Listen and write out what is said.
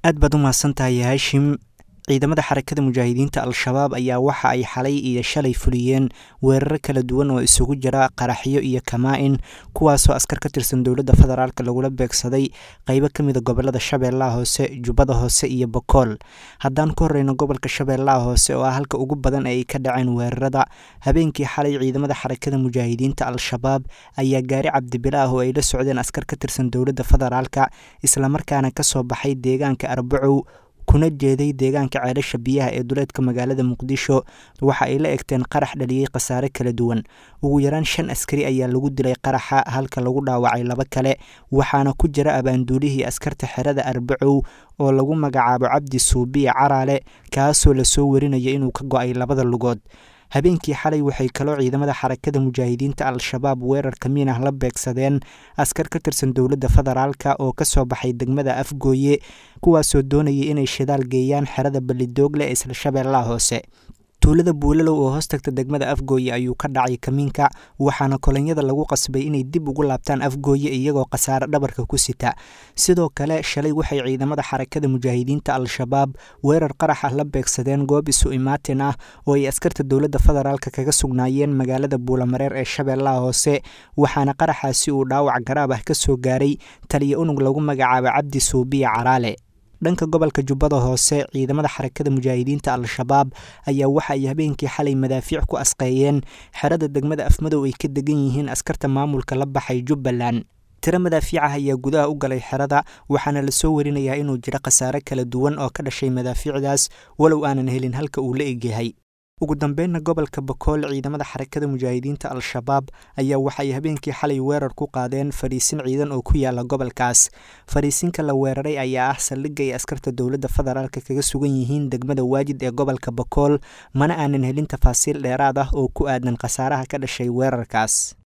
aad baad u mahadsantahay haashim ciidamada xarakada mujaahidiinta al-shabaab ayaa waxa ay xalay iyo shalay fuliyeen weeraro kala duwan oo isugu jira qaraxyo iyo kamaa-in kuwaasoo askar ka tirsan dowladda federaalk lagula beegsaday qeybo ka mida gobolada shabeellaha hoose jubbada hoose iyo bokool haddaan ku horeyno gobolka shabeellaha hoose oo ah halka ugu badan ee ay ka dhaceen weerarada habeenkii xalay ciidamada xarakada mujaahidiinta al-shabaab ayaa gaari cabdibila ah oo ay la socdeen askar ka tirsan dowladda federaalka islamarkaana kasoo baxay deegaanka arbacow kuna jeeday deegaanka ceelasha biyaha ee duleedka magaalada muqdisho waxa ay la egteen qarax dhaliyey khasaare kala duwan ugu yaraan shan askari ayaa lagu dilay qaraxa halka lagu dhaawacay laba kale waxaana ku jira abaanduulihii askarta xerada arbacow oo lagu magacaabo cabdi suubiya caraale kaasoo lasoo warinaya inuu ka go-ay labada lugood habeenkii xalay waxay kaloo ciidamada xarakada mujaahidiinta al-shabaab weerar kamiin ah la beegsadeen askar ka tirsan dowladda federaalka oo kasoo baxay degmada afgooye kuwaasoo doonayay inay shidaal geeyaan xerada balidoogle ee isla shabeellaha hoose tuulada buulalow oo hoos tagta degmada afgooye ayuu ka dhacay kamiinka waxaana kolonyada lagu qasbay inay dib ugu laabtaan afgooye iyagoo khasaare dhabarka ku sita sidoo kale shalay waxay ciidamada xarakada mujaahidiinta al-shabaab weerar qarax ah la beegsadeen goob isu imaatin ah oo ay askarta dowladda federaalk kaga sugnaayeen magaalada buulamareer ee shabeellaha hoose waxaana qaraxaasi uu dhaawac garaab ah kasoo gaaray taliya unug lagu magacaabo cabdi suubiya caraale dhanka gobolka jubbada hoose ciidamada xarakada mujaahidiinta al-shabaab ayaa waxa ay habeenkii xalay madaafiic ku asqeeyeen xerada degmada afmadow ay ka degan yihiin askarta maamulka la baxay jubbaland tiro madaafiicah ayaa gudaha u galay xerada waxaana lasoo warinayaa inuu jiro khasaare kala duwan oo ka dhashay madaafiicdaas walow aanan helin halka uu la egyahay ugu dambeynna gobolka bakool ciidamada xarakada mujaahidiinta al-shabaab ayaa waxay habeenkii xalay weerar ku qaadeen fariisin ciidan oo ku yaala gobolkaas fariisinka la weeraray ayaa ah saldhigga ay askarta dowladda federaalk kaga sugan yihiin degmada waajid ee gobolka bakool mana aanan helin tafaasiil dheeraad ah oo ku aadan khasaaraha ka dhashay weerarkaas